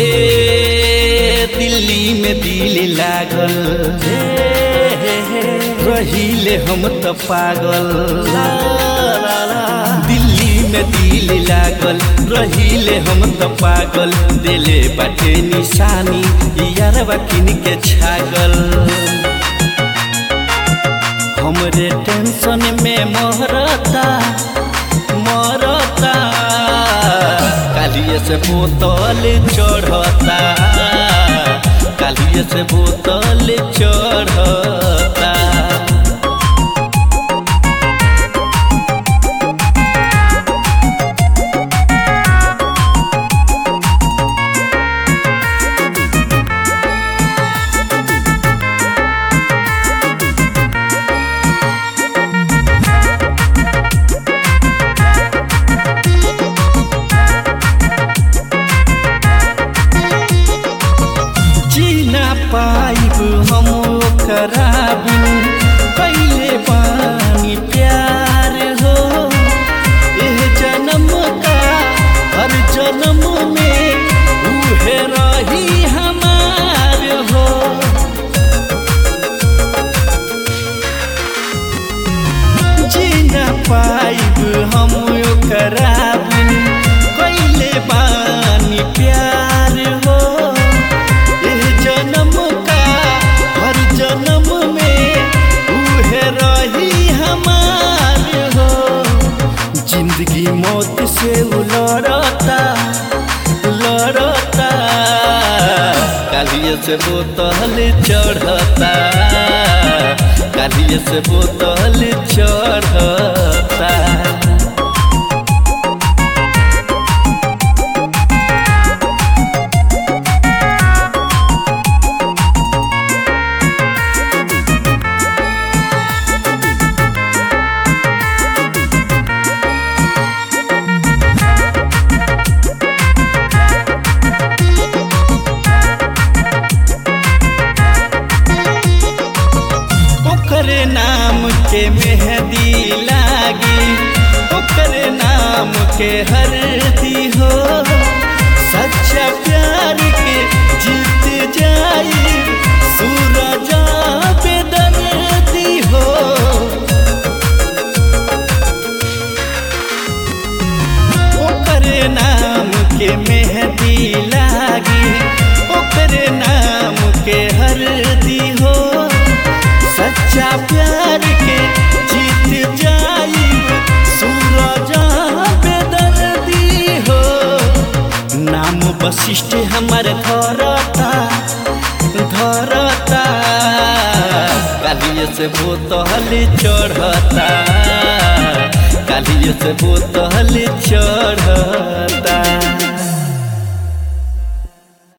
दिल्ली में दिल लागल रहिले हम त पागल दिल्ली में दिल लागल रहिले हम त पागल दिले बाटे निशानी यारबा किन के छागल हमरे टेंशन में मरता मरता कालिए से बोतल चढ़ता कालिए से बोतल चढ़ता जीना पाइब हम ओकरा बिन कैले बानी प्यार हो एह जन्म का हर जन्म में उहे रही हमार हो जीना पाइब हम ओकरा बिन कैले बानी प्यार हो एह जन्म का हर जन्म में उहे रही हमार हो जिंदगी मौत से उ लड़ता लड़ता कालिए से बोतल चढ़ता कालिए से बोतल चढ़ता ओकरे नाम के मेहंदी लागी ओकरे नाम के हरदी हो सच्चा प्यार के जीत जाई सूरज बेदर्दी हो ओकरे नाम के मेहंदी लागी ओकरे नाम के हरदी हो सच्चा प्यार के जीत जाई सूरज बेदर्दी हो नाम वशिष्ठ हमार धरता धरता कालिए से बोतल चढ़ता कालिए से बोतल चढ़ता